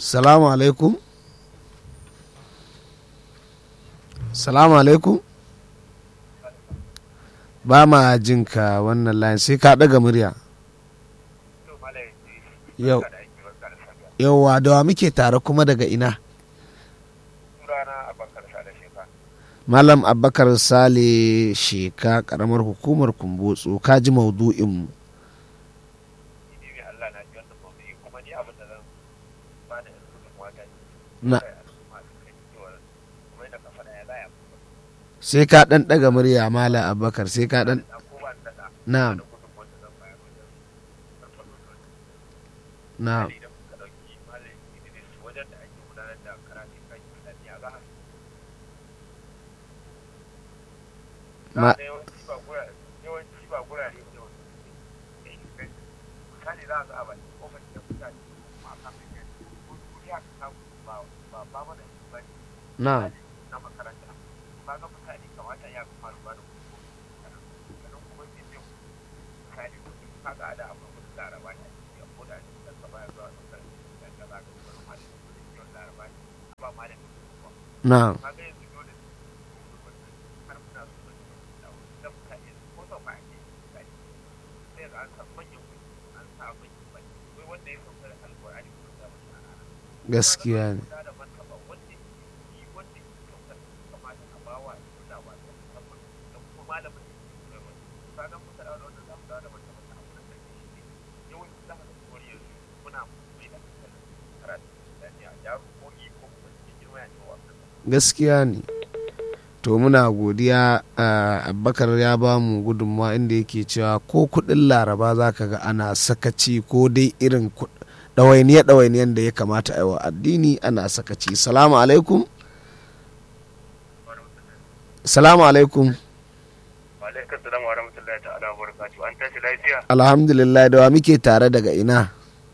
salamu alaikum salamu alaikum ba ma jinka wannan layin sai ka ɗaga murya yau yauwa da wa muke tare kuma daga ina malam abakar sale sheka karamar hukumar kumbotso ka ji maudu'inmu na sai ka ɗan ɗaga murya malam abakar sai ka ɗan na na ma na na gaskiya ne gaskiya ne to muna godiya abubakar ya ba mu gudunmawa inda yake cewa ko kudin laraba za ka ga ana sakaci ko dai irin ɗawainiya ɗawainiyan da ya kamata a yi wa addini ana sakaci salamu alaikum salamu alaikum alhamdulillah da wa muke tare daga ina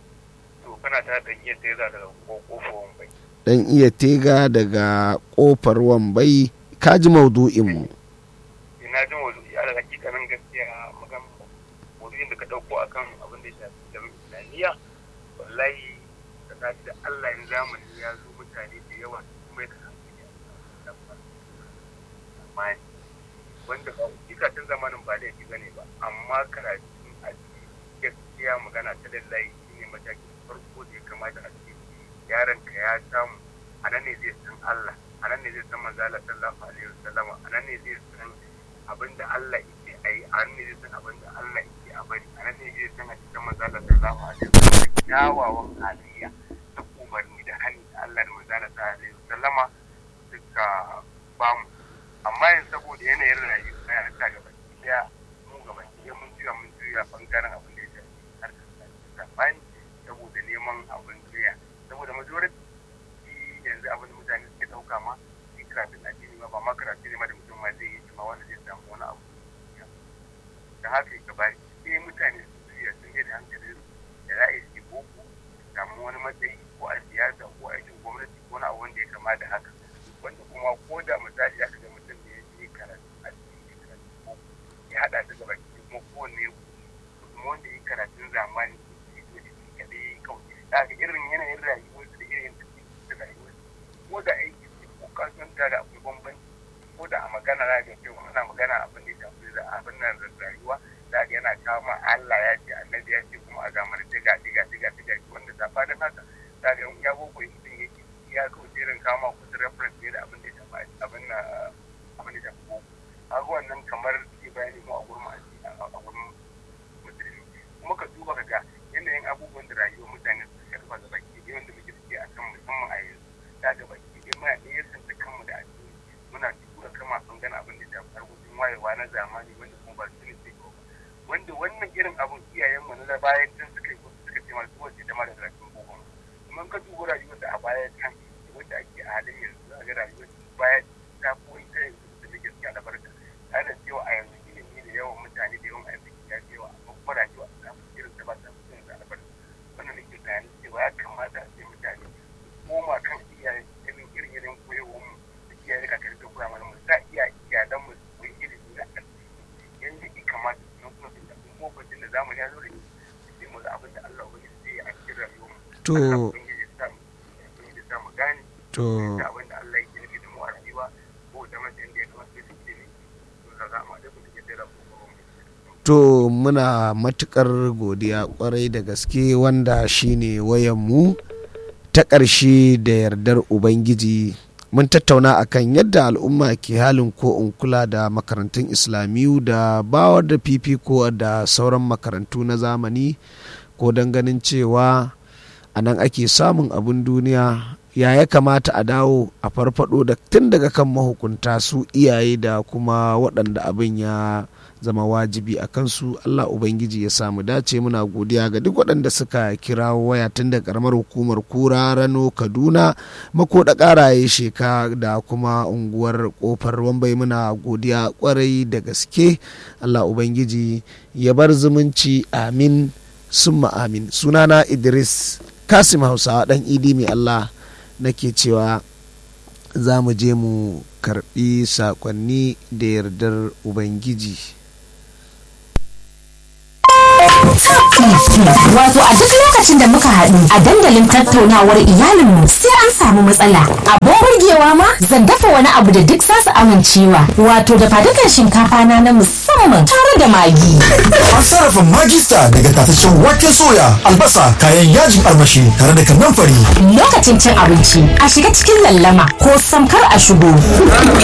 dan iya tega daga kofar wambai ka ji maudu'inmu ina ji maudu'i a hakikanin gaskiya magan maudu'in da ka dauko akan abin da ya shafi da islamiyya wallahi da ka da Allah in zamani ya zo mutane da yawa kuma da hankali amma wanda ba ikatun zamanin ba laifi bane ba amma karatun a gaskiya magana ta lallai shine matakin farko da ya kamata a ce yaron ka ya samu a nan ne zai san Allah a nan ne zai san manzo Allah sallallahu alaihi wasallam a nan ne zai san abin da Allah yake ayi a nan ne zai san abin da Allah yake a bari a nan ne zai san a cikin manzo Allah sallallahu alaihi wasallam kyawawan halayya da umarni da hani da Allah da manzo Allah sallallahu alaihi wasallam suka bamu amma yanzu saboda yanayin rayuwa ya ta gaba ɗaya mu gaba ɗaya mun juya mun juya bangaren abin da ya shafi harkar zamani saboda neman abin duniya saboda majority yanzu abin da mutane suke ɗauka ma shi karatun addini ma ba ma karatu ne ma da mutum ma zai yi shi ma wanda zai samu wani abu da haka ya gaba sai mutane su juya sun yi da hankali da za a yi shi boko samu wani matsayi ko a siyasa ko a aikin gwamnati ko na abu wanda ya kama da haka wanda kuma ko da misali aka ga mutum da ya je karatu addini karatu boko ya haɗa ta gaba kuma kowanne kuma wanda ya karatun zamani ya zo da shi kaɗai kawai da irin yanayin rayuwar da irin da rayuwar ko da aiki ko kasuwanta da akwai bambanci ko da a magana na ga cewa ana magana abin da ya shafi da abin nan da rayuwa da ga yana kawo ma Allah ya ce annabi ya ce kuma a gamar diga diga diga diga wanda ta fadin haka da ga ya boko mutum yake ya kawo irin kawo ma kusa reference ne da abin da ya shafi abin na abin da ya shafi boko a wannan kamar ke bayani mu a gurin a gurin musulmi kuma ka duba ka ga yanayin abubuwan da rayuwar mutane su karfa da baki yawan da muke suke a kan musamman a yanzu da ga baki dai muna iya santa kanmu da addini muna tura kama sun gana abin da shafi harkokin wayewa na zamani wanda kuma ba su ne sai ba wanda wannan irin abun iyayen mu na bayan tun suka yi suka ce masu wace da mara zarafin boko kuma ka duba rayuwar da a baya can wanda ake a halin yanzu a ga rayuwar baya ta koyi ta yanzu da take gaskiya da barka tare da cewa a yanzu ilimi da yawan mutane da yawan arziki ya fi yawa amma kuma rayuwa ta fi irin ta ba ta fi yanzu albarka wannan nake tunanin cewa ya kamata a ce mutane koma kan iyaye irin irin irin koyarwar mu da iyaye ka karfi koya mana mu sa iya iyalan mu su yi ilimi na addini yanda ya kamata su nan kuma su tafi lokacin da zamani ya zo da shi sai mu ga abin da Allah ubangiji zai yi a cikin rayuwar mu to to da abin da Allah yake nufi da mu a rayuwa ko da mace inda ya kamata su ilimi to za a ma da kuma ke da ko to muna matukar godiya kwarai da gaske wanda shine wayanmu ta ƙarshe da yardar ubangiji mun tattauna akan yadda al'umma ke halin ko in kula da makarantun islamiyu da bawar da fifiko da sauran makarantu na zamani ko don ganin cewa a nan ake samun abin duniya ya ya kamata a dawo a farfado da tun daga kan mahukunta su iyaye da kuma waɗanda abin ya zama wajibi a kansu allah ubangiji ya samu dace muna godiya ga duk waɗanda suka kira waya tun da karamar hukumar kura rano kaduna makoda ƙaraye sheka da kuma unguwar kofar wambai muna godiya kwarai da gaske allah ubangiji ya bar zumunci amin summa amin sunana idris kasim hausawa ɗan idi mai allah nake cewa za mu je mu karbi sakonni da yardar ubangiji Wato a duk lokacin da muka haɗu a dandalin tattaunawar iyalinmu sai an samu matsala. Abin burgewa ma zan dafa wani abu da duk zasu amincewa. Wato da fadukan shinkafa na na musamman tare da magi. An sarrafa magista daga tataccen waken soya, albasa, kayan yajin armashi tare da kannan fari. Lokacin cin abinci a shiga cikin lallama ko samkar a shigo.